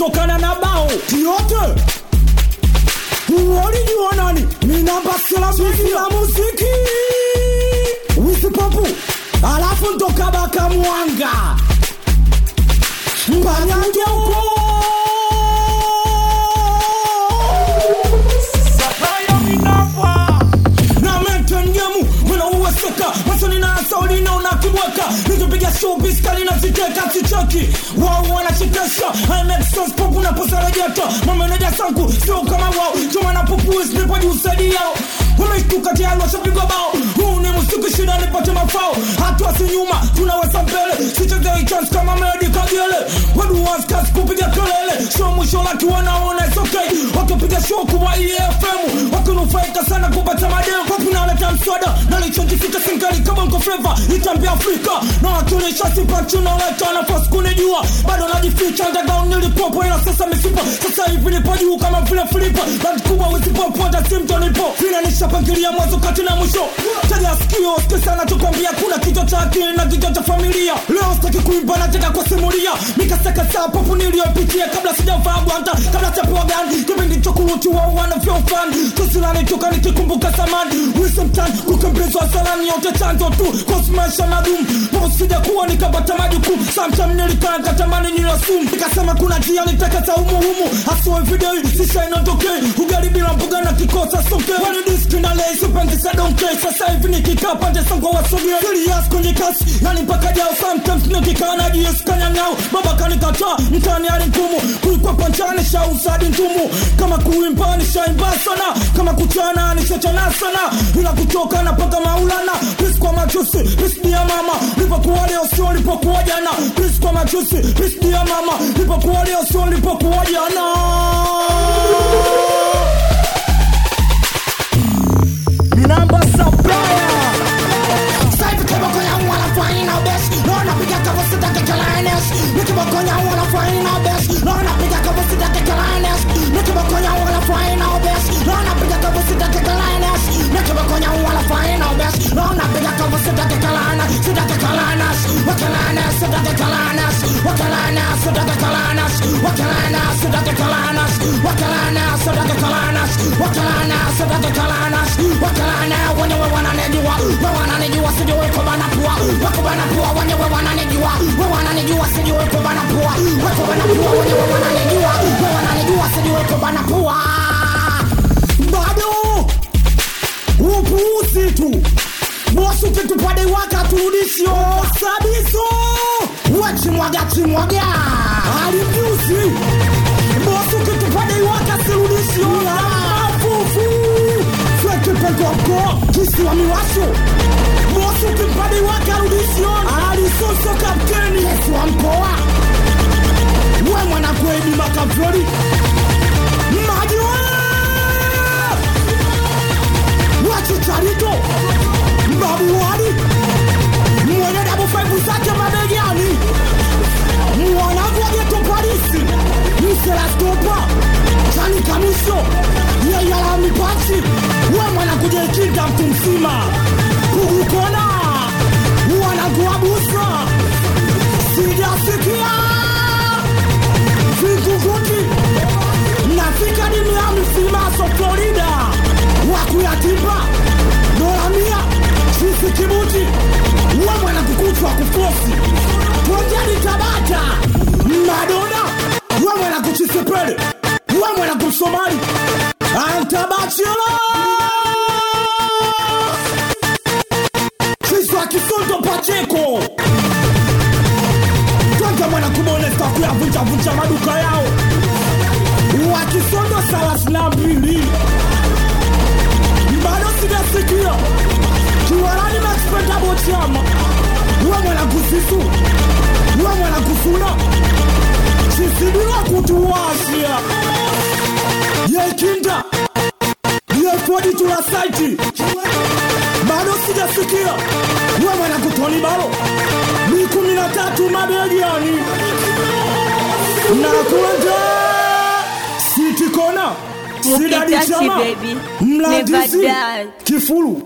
kutokana na bao yote walijua nani ni namba thelathini ya muziki wisipopu alafu ntokabaka mwanga mbanyange uko na mentengemu mwanauweseka masoni na saulina unakibweka nikipiga showbiz kali na viteka sichoki wao wanachekesha imexospopu naposarejeta mameneja sangu sio kama wao chuma na popuis nipojusaidia wameshtuka tayari washapigwa bao huu ni muziki shida nipate mafao hatua si nyuma tunaweza mbele sichezei chance kama medi kagele waduwaskas kupiga kelele show mwisho laki wanaona it's okay wakipiga show kuwa efm wakinufaika sana kupata madeo wapunaleta mswada nalichojifika singali kama mko fleva itambia afrika na wakionyesha sipachu naleta nafasi kunijua bado najificha ndagao nilipopo ila sasa misipa sasa hivi nipo juu kama vile filipa band kubwa wisipopoda simtonipo vile nishapangilia mwanzo kati na mwisho tega sikio sikia sana tukwambia kuna kichwa cha akili na kichwa cha familia leo sitaki kuimba nataka kusimulia mikasaka saa popu niliyopitia kabla sijavaa gwanta kabla chapewa gani kipindi cha kurutiwa wanavyofan tusilanitoka nikikumbuka samani wisemtan kukembezwa salani yote chanzo tu kosmaisha magumu posija kuwa nikapata majukumu samtam nilikaa katamani nilosum nikasema kuna njia nitakata umuhumu hasoe video sishainotokei ugali bila mbuga na kikosa soke wanidiski na lesi penzi sadonke sasa hivi nikikaa pande sango wasogea serious kwenye kasi yani mpaka jao sometimes nikikaa na jies kanyang'ao baba kanikataa mtani hali ngumu kulikuwa panchani shausadi ntumu kama kuimba nishaimba sana kama kuchana nishachana sana ila kutoka na paka maulana pisi kwa machusi pisi ya mama lipokuwa leo sio lipokuwa jana pisi kwa machusi pisi ya mama lipokuwa leo sio lipokuwa jana namba sabaya Saivi kiboko yangu wanafanya na best Naona piga kama sitaki kalanes Ni kiboko yangu wanafanya na best Naona piga kama sitaki kalanes Ni kiboko yangu wanafanya na best Naona piga kama sitaki kalanes Ni kiboko yangu wanafanya na best Naona piga kama sitaki kalanes Sitaki kalanes Wakalanes sitaki kalanes Wakalanes sitaki kalanes Wakalanes sitaki kalanes Wakalanes sitaki kalanes Wakalanes sitaki kalanes Wakalanes wenyewe wananijua we wananijua sijui kubana pua we kubana pua wenyewe wananijua we wananijua sijui kubana pua we kubana pua wenyewe wananijua we wananijua sijui kubana pua bado upuuzi tu bosi ukitupade waka turudisho sabiso wachimwaga chimwaga alimjusi bosi ukitupade waka sirudisho mafufu fekepekoko kisiwa miwasho bosi ukipade waka rudisho alisoso kapteni yesu wa mkoa we mwanakwedi makavoli majiwa wachicharito mbabuwani mwenye dabu faivu zake mabegani mwanangu wa geto polisi mselastopa chani kamisho yeyala mipachi we mwanakuja ikinda mtu mzima kugukona wanangu wa busa sijasikia vinguguti nafika ni miami filmaso florida wakuyatimba dola mia sisi kibuti we mwana kukuchwa kufosi twendeni tabata madona we mwana kuchisepele we mwana kumsomali antabachela kiswa kisondo pacheko twende mwana kumonesta kuyavunjavunja maduka yao wakisondo thelathini na mbili bado sijasikia kiwarani maxpendabo chama we mwana kusisu we mwana kusuna chisidila kutuwasia yekinda yefodi tula saiti bado sijasikia we mwana kutoni balo ni kumi na tatu mabegani na kuenda sitikona sidadi Mukitasi chama baby, mlandizi never die. kifulu